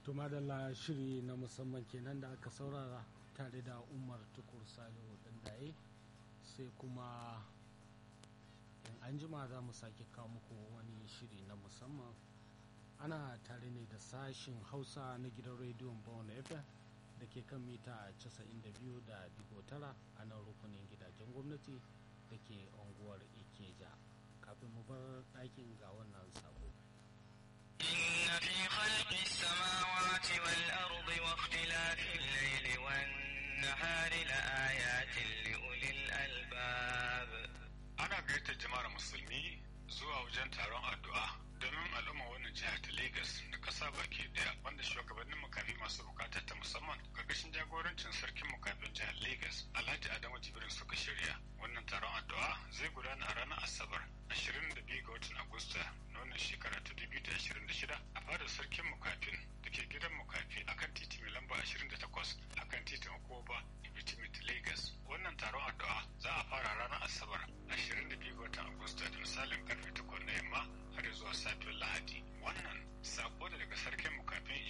to madalla shiri na musamman kenan da aka saurara tare da umar tukur salihu dandaye sai kuma in an jima za mu sake kawo muku wani shiri na musamman ana tare ne da sashin hausa na gidan rediyon bawon fm da ke kan mita 92 da digo tara a nan rukunin gidajen gwamnati da ke unguwar ikeja kafin mu bar ɗakin ga wannan sabo إن في خلق السماوات والأرض واختلاف الليل والنهار لآيات لأولي الألباب ana gayyatar jama'ar musulmi zuwa wajen taron addu'a domin al'umma wannan jihar ta Legas da ƙasa baki daya wanda shugabannin makafi masu bukatar ta musamman karkashin jagorancin sarkin makafin jihar Legas Alhaji Adamu Jibrin suka shirya wannan taron addu'a zai gudana a ranar Asabar 22 ga watan Agusta na wannan shekara ta 2026 a fadar sarkin makafin da ke gidan makafi akan titi mai lamba 28 akan titin Okoba Ibitimit Legas wannan taron addu'a za a fara ranar Asabar 22 ga watan Agusta da misalin karfe 8 na yamma har zuwa safiyar Lahadi. Wannan sako da daga sarkin mukafin